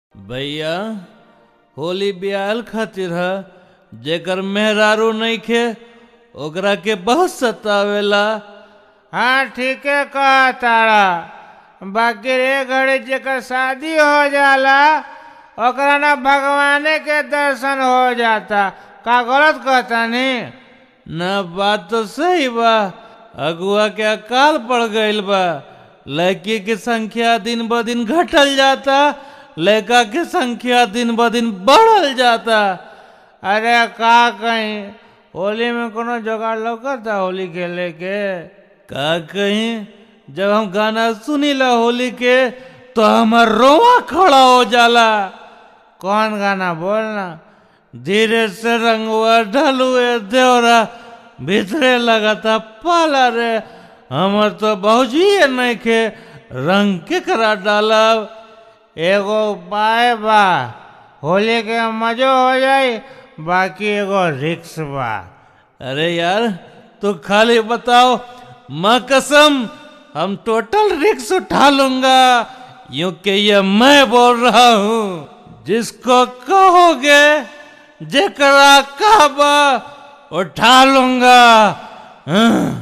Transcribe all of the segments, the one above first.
भैया होली बियाल खातिर ह जेकर मेहरारू नइखे ओकरा के बहुत सतावेला हाँ ठीके कहा तारा बाकी रे घड़ी जेकर शादी हो जाला ओकरा ना भगवाने के दर्शन हो जाता का गलत कहता नी न बात तो सही बा अगुआ के अकाल पड़ गईल बा लड़की की संख्या दिन ब दिन घटल जाता लड़का की संख्या दिन ब दिन बढ़ल जाता अरे का कहीं होली में कोनो जुगाड़ लौकता होली खेले के का कहीं जब हम गाना सुनीला होली के तो हमार रोवा खड़ा हो जाला कौन गाना बोलना धीरे से रंगवा ढलुए देवरा भीतरे लगाता पाला रे हमर तो बहुजी नहीं के रंग के करा डालब एगो उपाय बा होली के मजो हो जाई बाकी एगो रिक्स बा अरे यार तू खाली बताओ माँ कसम हम टोटल रिक्स उठा लूंगा यूं कि ये मैं बोल रहा हूँ जिसको कहोगे जेकरा कहबा उठा लूंगा हाँ।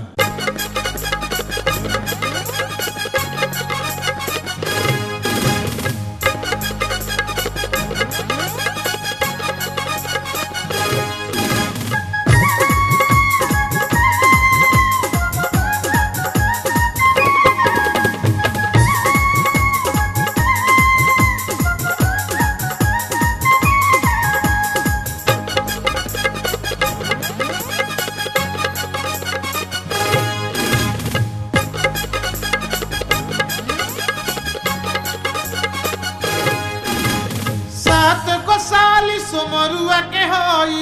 सात को साली सुमरुआ के होई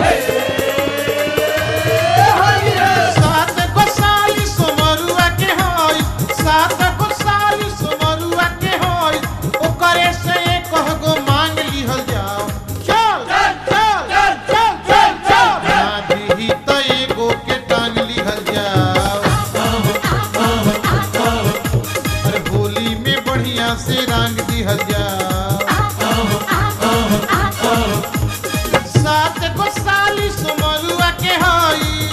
सात को साली सुमरुआ के होई सात को साली सुमरुआ के होई ओकरे से कह गो मांग लिहल जाओ चल चल चल चल चल चल ना दीही त एगो के टांग लिहल जाओ अरे होली में बढ़िया से रंग दिहल जाओ सात को साली सुमरुआ के होई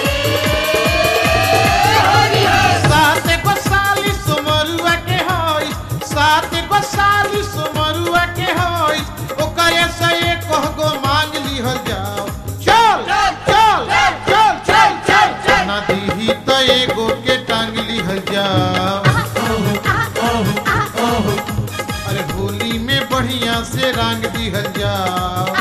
सात को साली सुमरुआ के होई सात को साली सुमरुआ के होई ओकरे से एक गो मांग लिहल जाओ चल चल चल चल चल चल ना दीही त एगो के टांग लिहल जाओ अरे होली में बढ़िया से रंग दिहल जाओ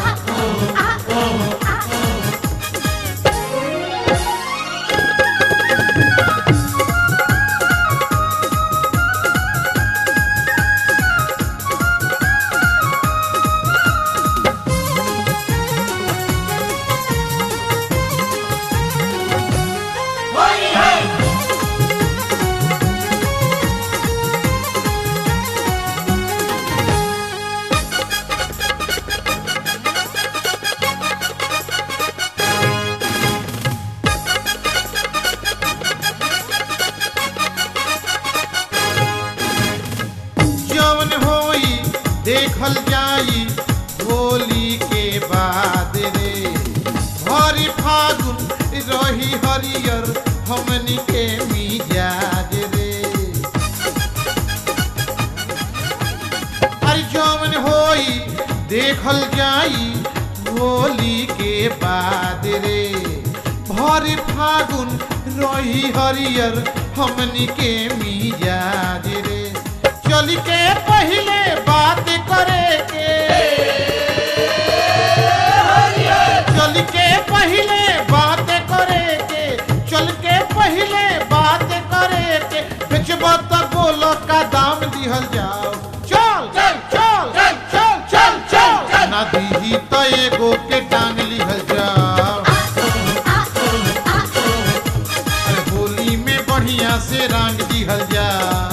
जवन होई देखल जाई होली के बाद रे हरि फागुन रही हरियर हमनी के मिजाज रे अरे जवन होई देखल जाई होली के बाद रे भरी फागुन रही हरियर हमनी के मिजाज रे चल के पहले बात करे के चल के पहले बात करे के चल के पहले बात करे के बेचबो त बोलो का दाम दिहल जाओ चल चल चल चल चल चल चल ना दीही त एगो के टांग लिहल जाओ अरे होली में बढ़िया से रंग दिहल जाओ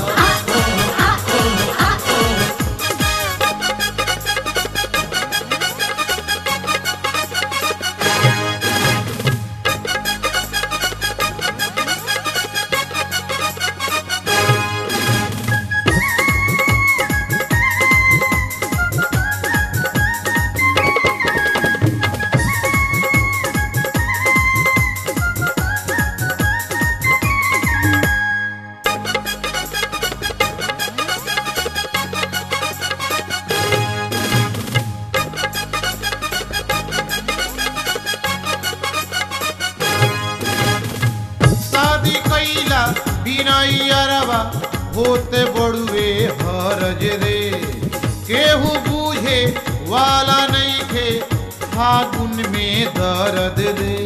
अरबा होते बड़ुए हरज रे केहू बूझे वाला नहीं खे फागुन में दर्द रे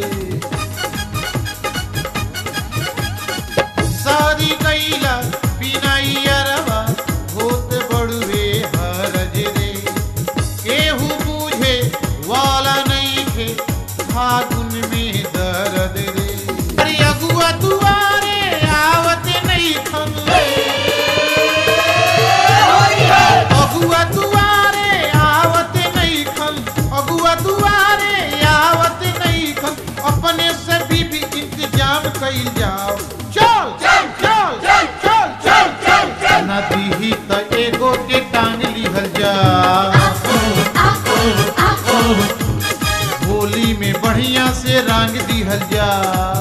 शादी कैला बिनाई अरबा होते बड़ुए हरज रे केहू बूझे वाला नहीं खे फागुन में दर्द रे अरे अगुआ दुआरे आवत नहीं खन अगुआ दुआरे आवत नहीं खन अगुआ दुआरे आवत नहीं खन अपने से भी भी इंतजाम कइल जाओ चल चल चल चल चल चल चल चल ना दीही त एगो के टांग लिहल जा होली में बढ़िया से रंग दिहल जा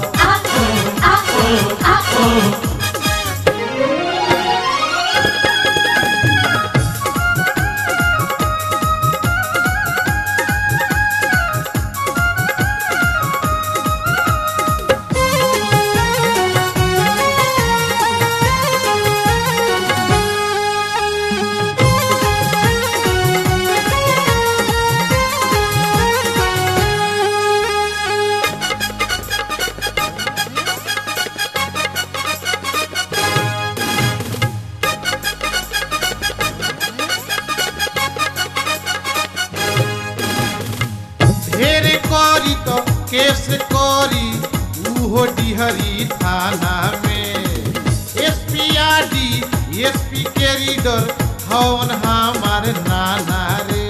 ढेर करी तो केस करी उहो डिहरी थाना में एसपी आरडी एसपी के रीडर हवन हमार नाना रे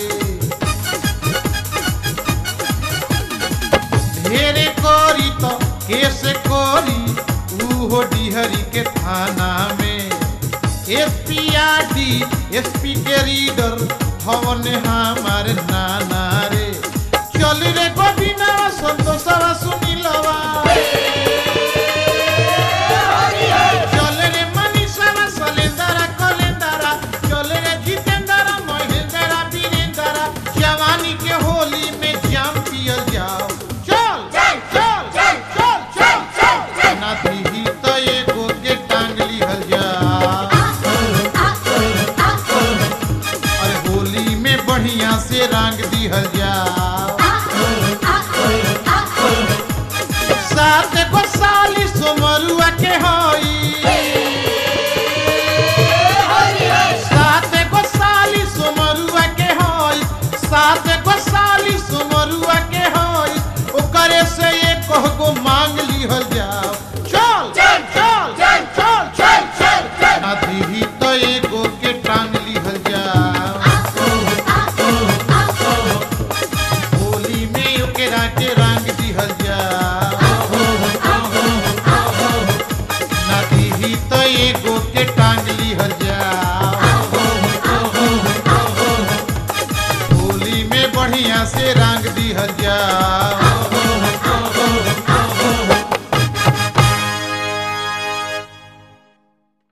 ढेर करी तो केस करी उहो डिहरी के थाना में एसपी आरडी एसपी के रीडर हवन हमार नाना रे चल रे गोविना संतोषवा सुनिलवा चल रे मनीषवा सलेंदरा कलेंदरा चल रे जितेंदरा महेंदरा वीरेंदरा जवानी के होली में जाम पियल जाओ चल चल चल चल चल चल चल ना दीही तो एगो के टांग लिहल जा अरे होली में बढ़िया से रंग दिहल जा